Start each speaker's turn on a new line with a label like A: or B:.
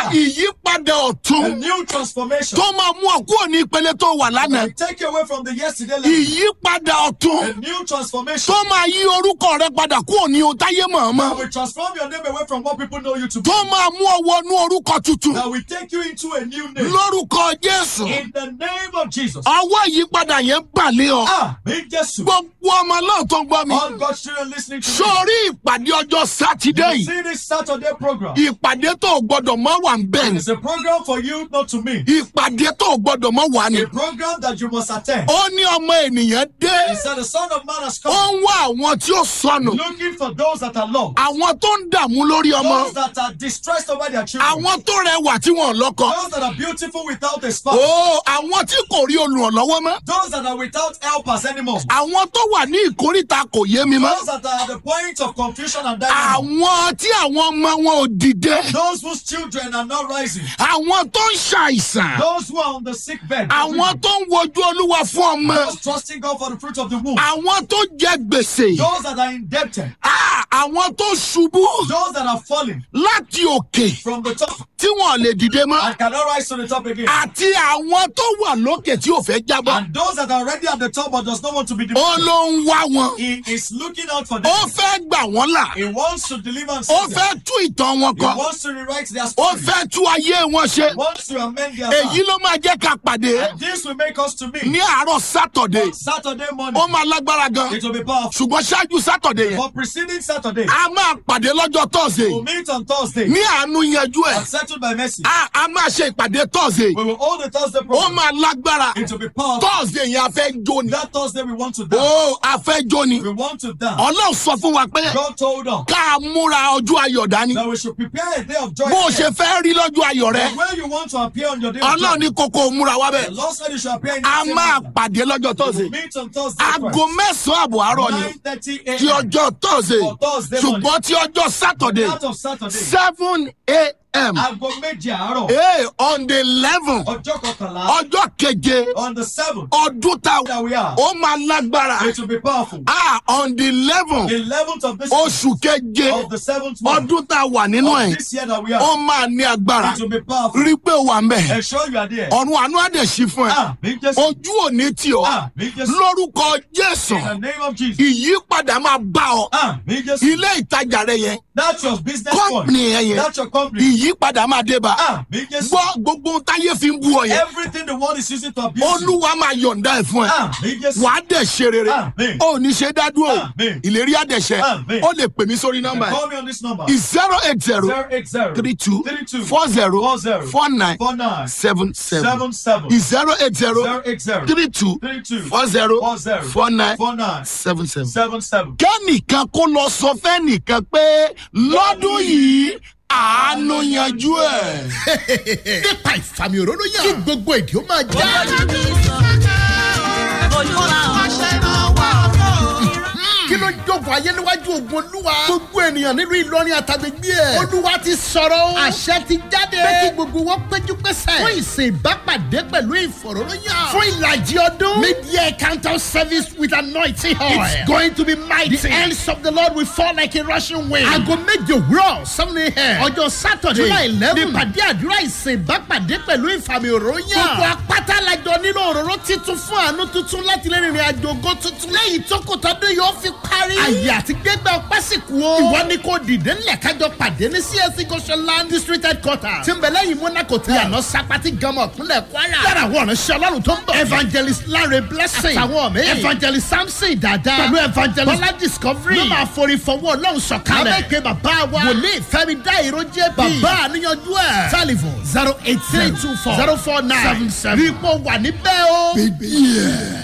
A: Ah.
B: ìyípadà
A: A
B: ọ̀tún
A: new transformation.
B: tó máa mú ọ kúrò ní ìpele tó wà lánàá
A: And take you away from the yesterday level.
B: ìyípadà ọ̀tún
A: A new transformation.
B: tó máa yí orúkọ rẹ padà kúrò ní ohun táyé mọ̀ọ́mọ́
A: That will transform your name away from what people know you to be.
B: tó máa mú ọ wọnú orúkọ tuntun
A: That will take you into a new name.
B: lórúkọ jésù
A: In the name of Jesus.
B: ọwọ́ ìyípadà yẹn balẹ̀ ọ
A: Ah, in Jesus.
B: gbogbo ọmọ náà tó ń gbọ́ mi
A: All God's children listening to me.
B: sórí ìpàdé ọjọ́ sátidé
A: You
B: yìí
A: see this Saturday program.
B: ìpàdé tó o gbọdọ̀ mọ́ wà ń bẹ̀ ni
A: It's a program for you, not to me.
B: ìpàdé tó o gbọdọ̀ mọ́ wà ni
A: A program that you must attend.
B: ó ní ọmọ ènìyàn dé
A: He said, The Son of Man has
B: ó
A: come
B: ń wá àwọn tí ó sọnù
A: looking for those that are lost,
B: àwọn tó ń dààmú lórí ọmọ
A: those that are distressed over their children,
B: àwọn tó rẹwà tí wọn ò lọ́kọ
A: those that are beautiful without a spouse,
B: ó àwọn tí kò rí olùrànlọ́wọ́ mọ́
A: those that are without helpers anymore,
B: àwọn tó wà ní ìkórìtà kò yé mi mọ́
A: those that are at the point of confusion and dilemma,
B: àwọn tí àwọn ọmọ wọn ò dìde
A: those whose children are not rising,
B: àwọn tó ń ṣàìsàn
A: those who are on the sick bed,
B: àwọn tó ń wojú olúwa fún ọmọ
A: those trusting God for the fruit of the womb,
B: àwọn tó jẹ gbèsè
A: those that are indebted,
B: Ah, àwọn tó ṣubú
A: those that are falling
B: láti òkè
A: from the top
B: tí wọn ò lè dìde mọ́
A: and cannot rise to the top again,
B: àti àwọn tó wà lókè tí ò fẹ́ jábọ́
A: and those that are already at the top but does not want to be
B: ó
A: demoted.
B: ló ń wá wọn
A: He is looking out for
B: ó
A: them.
B: fẹ́ gbà wọ́n là
A: He wants to deliver and
B: ó
A: save them.
B: fẹ́ tú ìtàn wọn
A: He
B: kọ
A: wants to rewrite their
B: ó
A: story.
B: fẹ́ tú ayé wọn ṣe
A: He wants to amend their
B: èyí
A: life.
B: ló máa jẹ́ ká pàdé
A: And this will make us to meet
B: ní àárọ̀ sátọ̀dé
A: on Saturday morning.
B: ó máa lágbára gan
A: It will be powerful.
B: ṣùgbọ́n ṣáájú sátọ̀dé yẹn
A: For preceding Saturday,
B: a máa pàdé lọ́jọ́ tọ́sídẹ̀ẹ́
A: we'll meet on Thursday
B: ní àánú yanjú ẹ̀
A: and settled by mercy.
B: a a máa ṣe ìpàdé tọ́sídẹ̀ẹ́
A: We will hold the Thursday
B: ó
A: program.
B: máa lágbára
A: It will be powerful.
B: tọ́sídẹ̀ẹ́ yẹn a fẹ́ jó ni
A: That Thursday we want to dance.
B: ó a fẹ́ jó ni
A: We want to dance.
B: ọlọ́run sọ fún wa pé
A: God told us
B: ká múra ọjọ́ ayọ̀ dání
A: that we should prepare a day of joy.
B: bó o
A: here.
B: ṣe fẹ́ rí lọ́jọ́ ayọ̀ rẹ
A: And where you want to appear on your day of
B: ọlọ́run
A: joy.
B: ní kókó múra wá
A: The
B: bẹ́ẹ̀
A: Lord said you should appear in
B: a
A: the same
B: máa
A: manner.
B: pàdé lọ́jọ́
A: We will
B: tọ́sídẹ̀ẹ́
A: meet on Thursday.
B: aago mẹ́sàn-án àbọ̀ àárọ̀ ni
A: 9:30
B: ti
A: a.m.
B: ọjọ́ tọ́sídẹ̀ẹ́
A: For Thursday morning.
B: ṣùgbọ́n ti ọjọ́ sátọ̀dẹ̀
A: Out of Saturday.
B: seven a.m.
A: Aago méje àárọ̀.
B: Hey, on the eleven
A: Ọjọ́ kọkànlá.
B: ọjọ́ keje
A: On the seventh.
B: ọdún tá
A: That we are.
B: ó máa lágbára
A: It will be powerful.
B: ah on the eleven
A: Eleventh of this
B: oṣù keje
A: of the seventh month
B: ọdún tá a wà nínú
A: of
B: ẹ̀
A: this year that we
B: ó
A: are.
B: máa ní agbára
A: It will be powerful.
B: rí pé ó wà ń bẹ̀
A: Ensure you are there.
B: ọ̀run àánú àdẹ̀sí fún ẹ
A: Ah, me just.
B: ojú òní tì ọ́
A: Ah, me just.
B: lórúkọ jésù
A: In the name of Jesus.
B: ìyípadà máa bá ọ
A: Ah, me just.
B: ilé ìtajà rẹ yẹn
A: That's your business point.
B: kọ́pìnì yẹn yẹn
A: That's your company.
B: ìyípadà máa dé bá
A: Ah, me just.
B: gbọ́ gbogbo ohun táyé fi ń bú ọ yẹn
A: Everything the world is using to abuse you.
B: olúwa máa yọ̀ǹda ẹ̀ fún ẹ
A: Ah, me just.
B: wà á dẹ̀ ṣe rere
A: Amen.
B: ó ní ṣe dádúró
A: Amen.
B: ìlérí àdẹ̀ṣẹ́
A: Amen.
B: ó lè pè mí sórí nọ́mbà
A: Call me on this number.
B: ẹ̀ zero eight zero
A: 080
B: three two
A: 32
B: four zero
A: 40
B: four nine
A: 49
B: seven seven
A: 77
B: zero eight zero
A: 080
B: three two
A: 32
B: four zero
A: 40
B: four nine
A: 49
B: seven seven.
A: 77.
B: kẹ́nìkan kó lọ sọ fẹ́nìkan pé lọ́dún yìí àánú yanjú ẹ̀.
C: nípa ìfàmì òróró yàn kí gbogbo èdè ó máa já. kí ló jókòó ayé níwájú ogun olúwa. gbogbo ènìyàn nílùú ìlọrin àtàgbègbè ẹ̀. olúwa ti sọ̀rọ̀ o. àṣẹ ti jáde. pé kí gbogbo wọn péjú pésẹ̀. fún ìsìn ìbápàdé pẹ̀lú ìfọ̀rọ̀lóyàn. fún ìlàjì ọdún. mid-year encounter service with anointing oil. it's going to be mighty. the hands of the lord will fall like a rushing wind. aago méje òwúrọ̀ seven a.m. ọjọ́ saturday july eleven. nípàdé àdúrà ìsìn ìbápàdé pẹ̀lú ìfàmì òróyàn. gbogbo apáta lajọ nílò òróró titun fún àánú tuntun láti lè rìnrìn àjò ògo tuntun. lẹ́yìn tó kò tọ́dún yóò fi parí. àyè àti gbẹgbẹ ọpẹ́ sì kú o. ìwọ ni kò dìde ńlẹ̀ kájọ pàdé ní csc goshenland district headquarters. tí ń bẹ lẹ́yìn monaco tí àná sapati gamọ̀ kúnlẹ̀ kwara. lára àwọn ọ̀nà ṣe ọlọ́run tó ń bọ̀. evangelist lanre blessing. àtàwọn mi. evangelist samson dada. pẹ̀lú evangelist bọ́lá discovery. ló máa forí fọwọ́ ọlọ́run sọ̀kalẹ̀. lábẹ́ pé bàbá wa. wòlíì fẹ́mi dá ìró jẹ́ bí. bàbá àníyànjú ẹ̀. telephone zero eight three two four zero four nine seven seven. rí i pé wà níbẹ̀ o.
B: bíbí ẹ̀.